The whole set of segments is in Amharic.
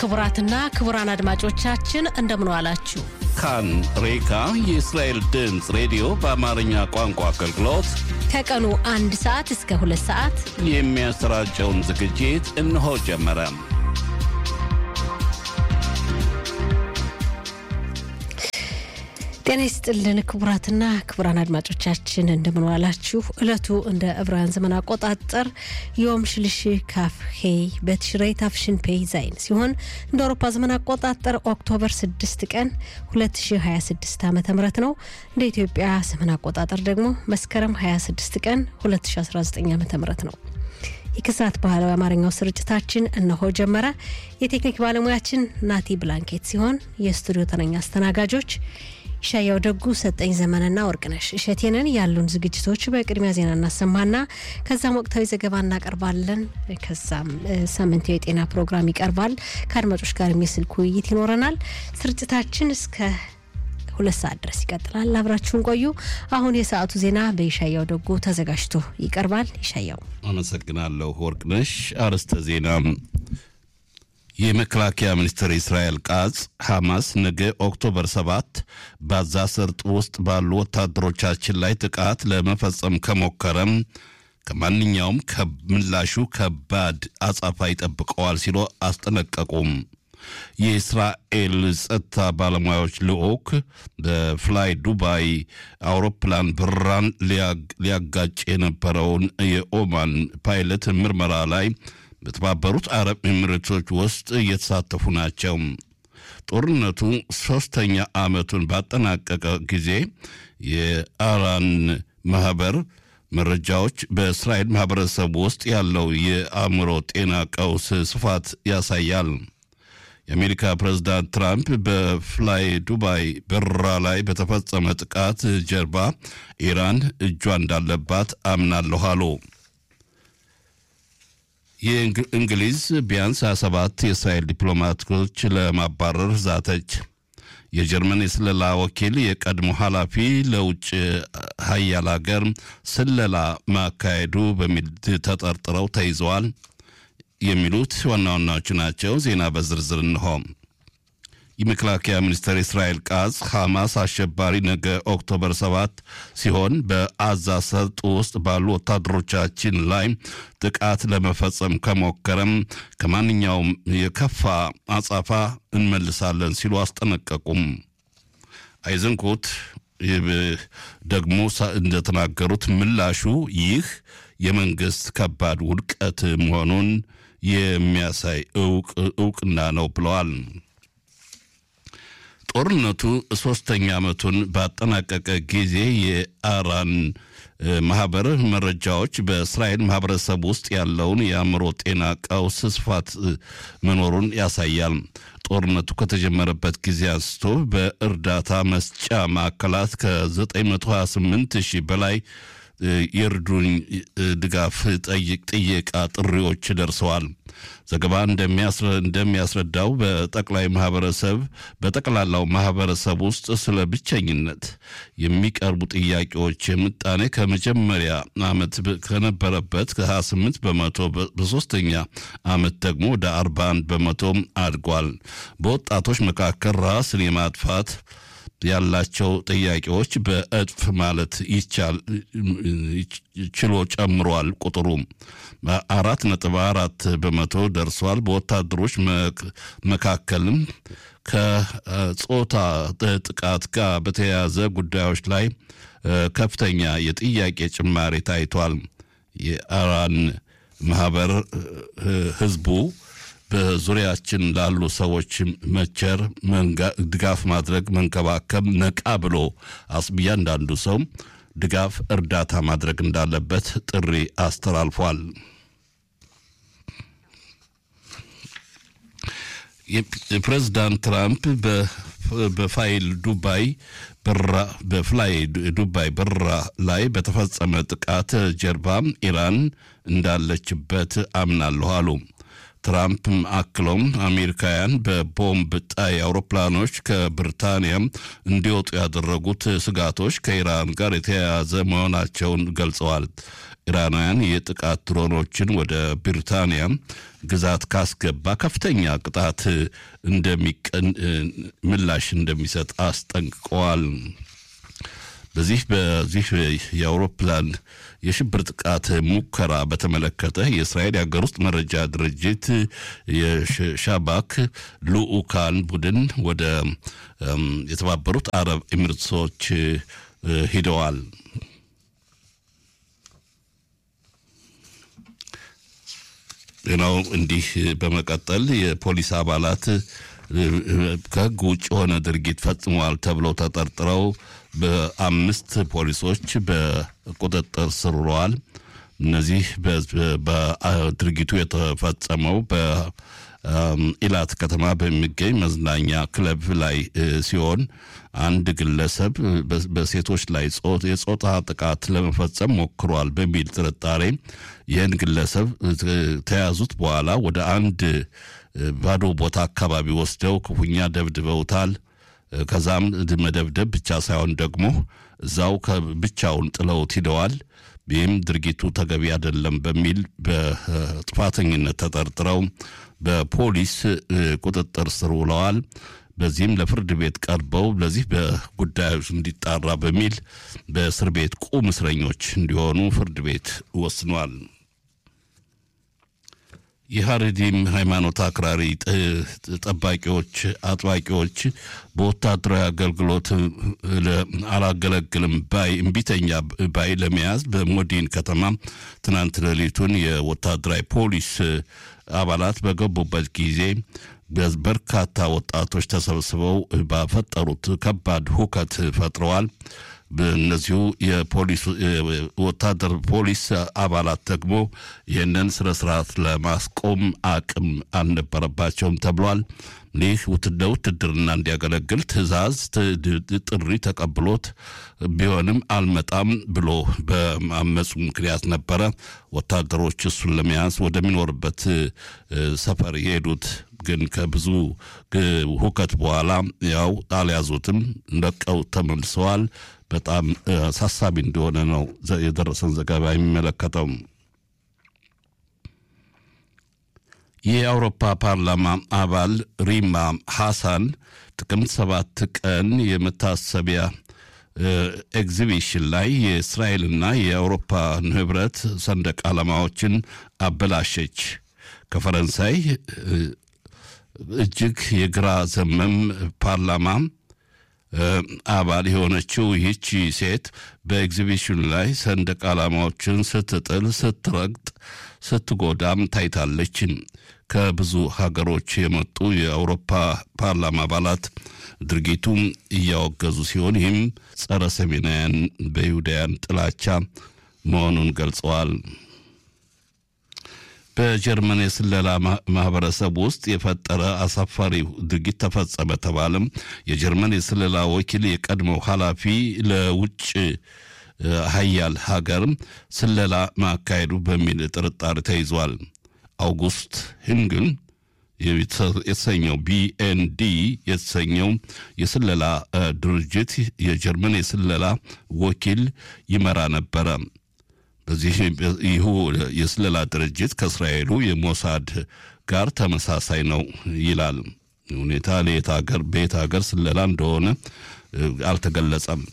ክቡራትና ክቡራን አድማጮቻችን እንደምን ዋላችሁ። ካን ሬካ የእስራኤል ድምፅ ሬዲዮ በአማርኛ ቋንቋ አገልግሎት ከቀኑ አንድ ሰዓት እስከ ሁለት ሰዓት የሚያሰራጨውን ዝግጅት እነሆ ጀመረ። ጤና ይስጥልን ክቡራትና ክቡራን አድማጮቻችን እንደምን ዋላችሁ። እለቱ እንደ ዕብራውያን ዘመን አቆጣጠር ዮም ሽልሽ ካፍ ሄይ በትሽረይ ታፍሽን ፔይ ዛይን ሲሆን እንደ አውሮፓ ዘመን አቆጣጠር ኦክቶበር 6 ቀን 2026 ዓ ም ነው። እንደ ኢትዮጵያ ዘመን አቆጣጠር ደግሞ መስከረም 26 ቀን 2019 ዓ ም ነው። የከሰዓት ባህላዊ አማርኛው ስርጭታችን እነሆ ጀመረ። የቴክኒክ ባለሙያችን ናቲ ብላንኬት ሲሆን የስቱዲዮ ተረኛ አስተናጋጆች ሻያው ደጉ፣ ሰጠኝ ዘመንና ወርቅነሽ እሸቴንን ያሉን ዝግጅቶች በቅድሚያ ዜና እናሰማና ከዛም ወቅታዊ ዘገባ እናቀርባለን። ከዛም ሳምንታዊ የጤና ፕሮግራም ይቀርባል። ከአድማጮች ጋር የስልክ ውይይት ይኖረናል። ስርጭታችን እስከ ሁለት ሰዓት ድረስ ይቀጥላል። አብራችሁን ቆዩ። አሁን የሰዓቱ ዜና በይሻያው ደጉ ተዘጋጅቶ ይቀርባል። ይሻያው አመሰግናለሁ ወርቅነሽ። አርዕስተ ዜና የመከላከያ ሚኒስትር እስራኤል ቃጽ ሐማስ ነገ ኦክቶበር 7 በጋዛ ሰርጥ ውስጥ ባሉ ወታደሮቻችን ላይ ጥቃት ለመፈጸም ከሞከረም ከማንኛውም ምላሹ ከባድ አጻፋ ይጠብቀዋል ሲሉ አስጠነቀቁም። የእስራኤል ጸጥታ ባለሙያዎች ልዑክ በፍላይ ዱባይ አውሮፕላን በረራን ሊያጋጭ የነበረውን የኦማን ፓይለት ምርመራ ላይ በተባበሩት አረብ ኤሚሬቶች ውስጥ እየተሳተፉ ናቸው። ጦርነቱ ሦስተኛ ዓመቱን ባጠናቀቀ ጊዜ የአራን ማኅበር መረጃዎች በእስራኤል ማኅበረሰብ ውስጥ ያለው የአእምሮ ጤና ቀውስ ስፋት ያሳያል። የአሜሪካ ፕሬዝዳንት ትራምፕ በፍላይ ዱባይ በረራ ላይ በተፈጸመ ጥቃት ጀርባ ኢራን እጇ እንዳለባት አምናለሁ አሉ። የእንግሊዝ ቢያንስ 27 የእስራኤል ዲፕሎማቶች ለማባረር ዛተች። የጀርመን የስለላ ወኪል የቀድሞ ኃላፊ ለውጭ ሀያል ሀገር ስለላ ማካሄዱ በሚል ተጠርጥረው ተይዘዋል። የሚሉት ዋና ዋናዎቹ ናቸው። ዜና በዝርዝር እንሆ። የመከላከያ ሚኒስትር እስራኤል ቃጽ ሐማስ አሸባሪ ነገ ኦክቶበር 7 ሲሆን በአዛ ሰርጥ ውስጥ ባሉ ወታደሮቻችን ላይ ጥቃት ለመፈጸም ከሞከረም ከማንኛውም የከፋ አጻፋ እንመልሳለን ሲሉ አስጠነቀቁም። አይዘንኩት ደግሞ እንደተናገሩት ምላሹ ይህ የመንግስት ከባድ ውድቀት መሆኑን የሚያሳይ እውቅና ነው ብለዋል። ጦርነቱ ሶስተኛ ዓመቱን ባጠናቀቀ ጊዜ የአራን ማህበር መረጃዎች በእስራኤል ማህበረሰብ ውስጥ ያለውን የአእምሮ ጤና ቀውስ ስፋት መኖሩን ያሳያል። ጦርነቱ ከተጀመረበት ጊዜ አንስቶ በእርዳታ መስጫ ማዕከላት ከ928 ሺህ በላይ የእርዱኝ ድጋፍ ጠይቅ ጥየቃ ጥሪዎች ደርሰዋል። ዘገባ እንደሚያስረዳው በጠቅላይ ማህበረሰብ በጠቅላላው ማህበረሰብ ውስጥ ስለ ብቸኝነት የሚቀርቡ ጥያቄዎች የምጣኔ ከመጀመሪያ ዓመት ከነበረበት ከ28 በመቶ በሶስተኛ ዓመት ደግሞ ወደ 41 በመቶ አድጓል። በወጣቶች መካከል ራስን የማጥፋት ያላቸው ጥያቄዎች በእጥፍ ማለት ይቻል ችሎ ጨምሯል። ቁጥሩ አራት ነጥብ አራት በመቶ ደርሷል። በወታደሮች መካከልም ከጾታ ጥቃት ጋር በተያያዘ ጉዳዮች ላይ ከፍተኛ የጥያቄ ጭማሪ ታይቷል። የአራን ማህበር ህዝቡ በዙሪያችን ላሉ ሰዎች መቸር፣ ድጋፍ ማድረግ፣ መንከባከብ፣ ነቃ ብሎ እያንዳንዱ ሰው ድጋፍ፣ እርዳታ ማድረግ እንዳለበት ጥሪ አስተላልፏል። የፕሬዝዳንት ትራምፕ በፋይል ዱባይ በፍላይ ዱባይ በረራ ላይ በተፈጸመ ጥቃት ጀርባ ኢራን እንዳለችበት አምናለሁ አሉ። ትራምፕም አክሎም አሜሪካውያን በቦምብ ጣይ አውሮፕላኖች ከብሪታንያ እንዲወጡ ያደረጉት ስጋቶች ከኢራን ጋር የተያያዘ መሆናቸውን ገልጸዋል። ኢራናውያን የጥቃት ድሮኖችን ወደ ብሪታንያ ግዛት ካስገባ ከፍተኛ ቅጣት እንደሚቀን ምላሽ እንደሚሰጥ አስጠንቅቀዋል። በዚህ በዚህ የአውሮፕላን የሽብር ጥቃት ሙከራ በተመለከተ የእስራኤል የሀገር ውስጥ መረጃ ድርጅት የሻባክ ልኡካን ቡድን ወደ የተባበሩት አረብ ኤሚሬቶች ሂደዋል። ሌላው እንዲህ በመቀጠል የፖሊስ አባላት ከሕግ ውጭ የሆነ ድርጊት ፈጽመዋል ተብለው ተጠርጥረው በአምስት ፖሊሶች በቁጥጥር ስር ውለዋል። እነዚህ በድርጊቱ የተፈጸመው በኢላት ከተማ በሚገኝ መዝናኛ ክለብ ላይ ሲሆን አንድ ግለሰብ በሴቶች ላይ የጾታ ጥቃት ለመፈጸም ሞክሯል በሚል ጥርጣሬ ይህን ግለሰብ ተያዙት በኋላ ወደ አንድ ባዶ ቦታ አካባቢ ወስደው ክፉኛ ደብድበውታል። ከዛም መደብደብ ብቻ ሳይሆን ደግሞ እዛው ብቻውን ጥለውት ሂደዋል። ይህም ድርጊቱ ተገቢ አይደለም በሚል በጥፋተኝነት ተጠርጥረው በፖሊስ ቁጥጥር ስር ውለዋል። በዚህም ለፍርድ ቤት ቀርበው ለዚህ በጉዳዮች እንዲጣራ በሚል በእስር ቤት ቁም እስረኞች እንዲሆኑ ፍርድ ቤት ወስኗል። የሀረዲም ሃይማኖት አክራሪ ጠባቂዎች አጥባቂዎች በወታደራዊ አገልግሎት አላገለግልም ባይ እምቢተኛ ባይ ለመያዝ በሞዲን ከተማ ትናንት ሌሊቱን የወታደራዊ ፖሊስ አባላት በገቡበት ጊዜ በርካታ ወጣቶች ተሰብስበው ባፈጠሩት ከባድ ሁከት ፈጥረዋል። እነዚሁ የፖሊስ ወታደር ፖሊስ አባላት ደግሞ ይህንን ስነ ስርዓት ለማስቆም አቅም አልነበረባቸውም ተብሏል። ይህ ለውትድርና እንዲያገለግል ትዕዛዝ ጥሪ ተቀብሎት ቢሆንም አልመጣም ብሎ በማመፁ ምክንያት ነበረ ወታደሮች እሱን ለመያዝ ወደሚኖርበት ሰፈር የሄዱት። ግን ከብዙ ሁከት በኋላ ያው አልያዙትም፣ ለቀው ተመልሰዋል። በጣም አሳሳቢ እንደሆነ ነው የደረሰን ዘገባ የሚመለከተው። የአውሮፓ ፓርላማ አባል ሪማ ሐሳን ጥቅምት ሰባት ቀን የመታሰቢያ ኤግዚቢሽን ላይ የእስራኤልና የአውሮፓ ህብረት ሰንደቅ ዓላማዎችን አበላሸች። ከፈረንሳይ እጅግ የግራ ዘመም ፓርላማ አባል የሆነችው ይህቺ ሴት በኤግዚቢሽኑ ላይ ሰንደቅ ዓላማዎችን ስትጥል፣ ስትረግጥ፣ ስትጎዳም ታይታለች። ከብዙ ሀገሮች የመጡ የአውሮፓ ፓርላማ አባላት ድርጊቱም እያወገዙ ሲሆን ይህም ጸረ ሰሜናውያን በይሁዳውያን ጥላቻ መሆኑን ገልጸዋል። በጀርመን የስለላ ማህበረሰብ ውስጥ የፈጠረ አሳፋሪ ድርጊት ተፈጸመ ተባለም። የጀርመን የስለላ ወኪል የቀድሞው ኃላፊ ለውጭ ሀያል ሀገር ስለላ ማካሄዱ በሚል ጥርጣሬ ተይዟል። አውጉስት ህንግል የተሰኘው ቢኤንዲ የተሰኘው የስለላ ድርጅት የጀርመን የስለላ ወኪል ይመራ ነበረ። በዚህ ይሁ የስለላ ድርጅት ከእስራኤሉ የሞሳድ ጋር ተመሳሳይ ነው ይላል። ሁኔታ ለየት ሀገር በየት ሀገር ስለላ እንደሆነ አልተገለጸም።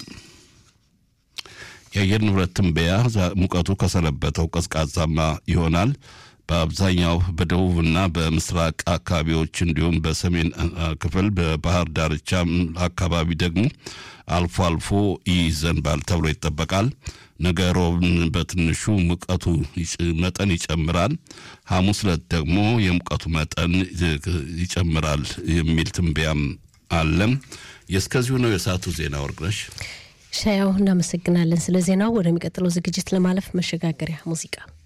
የአየር ንብረት ትንበያ ሙቀቱ ከሰነበተው ቀዝቃዛማ ይሆናል። በአብዛኛው በደቡብና በምስራቅ አካባቢዎች እንዲሁም በሰሜን ክፍል በባህር ዳርቻ አካባቢ ደግሞ አልፎ አልፎ ይዘንባል ተብሎ ይጠበቃል። ነገ ሮብ በትንሹ ሙቀቱ መጠን ይጨምራል። ሐሙስ ዕለት ደግሞ የሙቀቱ መጠን ይጨምራል የሚል ትንበያም አለም። የእስከዚሁ ነው የሰዓቱ ዜና። ወርቅነሽ ሻያው እናመሰግናለን ስለ ዜናው። ወደሚቀጥለው ዝግጅት ለማለፍ መሸጋገሪያ ሙዚቃ